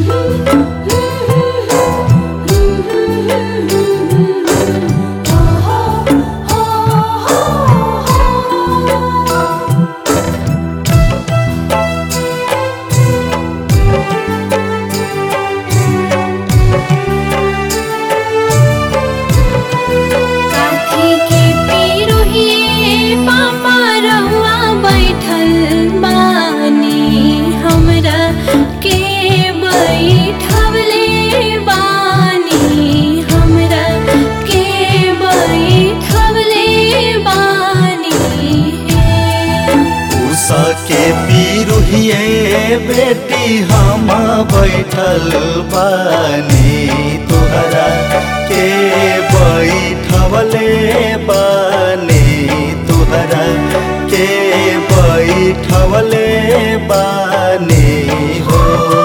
काठी के पिरुहिए पापा रहुआ बैठल बानी हमरा के बैठवले बानी हमरा के बैठवले बानी हे उषा के पीरुहिए बेटी हम बैठल बानी तुहरा के बैठवले बानी तुहरा के बैठवले बानी हो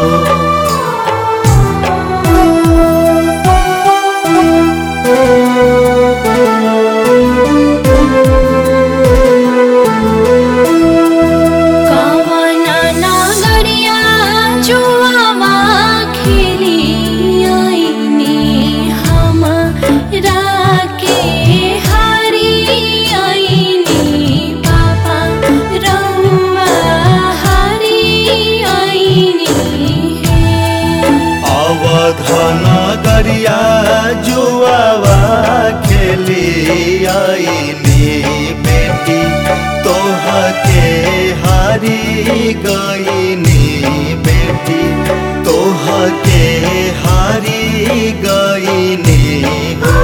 कवना नागरिया जुआवा खेली आईनी हमरा के हारी आईनी पापा रउआ हारी आईनी हे अवधन गरिया जुआवा खेली आईनी बेटी तोह के हारी गईनी बेटी तोह के हारी गईनी हो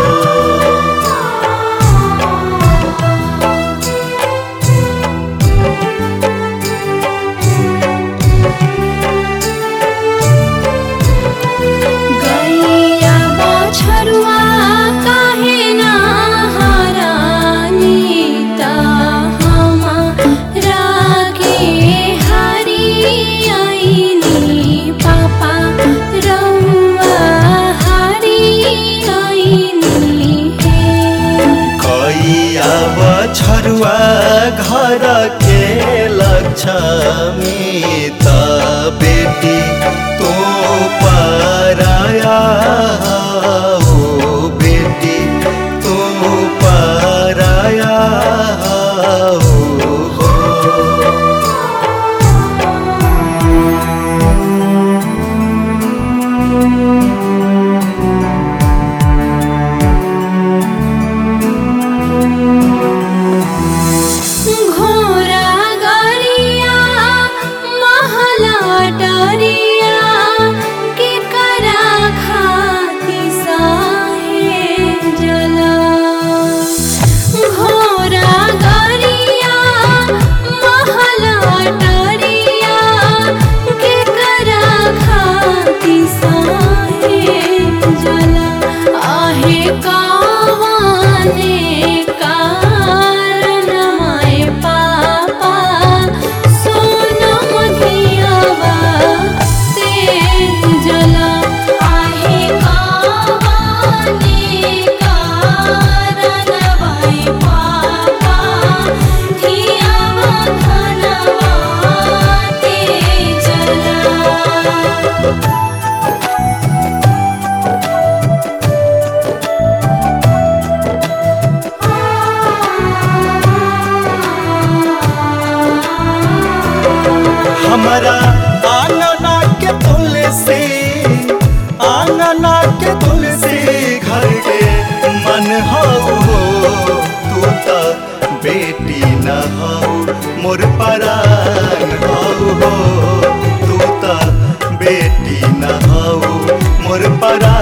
गैया बछरुआ काहे ना हरानी ता हमरा के हारी आईनी पापा रउआ हारी आईनी हे कैया बछरुआ घर के लक्ष्मी त बेटी तो पराया हो बेटी तो पराया हो घोरा गरिया महला डरिया के करा खाती साहे जला घोरा गरिया महला डरिया के करा खाती साहे जला आहे कावाने कारण माय पापा सोनम धियावा ते जला आहे कावाने कारण माय पापा धियावा धनवा ते जला हमारा आंगना के तुलसी आंगना के तुलसी घर के मन हो तू तो बेटी न हो मोर परान हो तू तो बेटी न हो मोर परान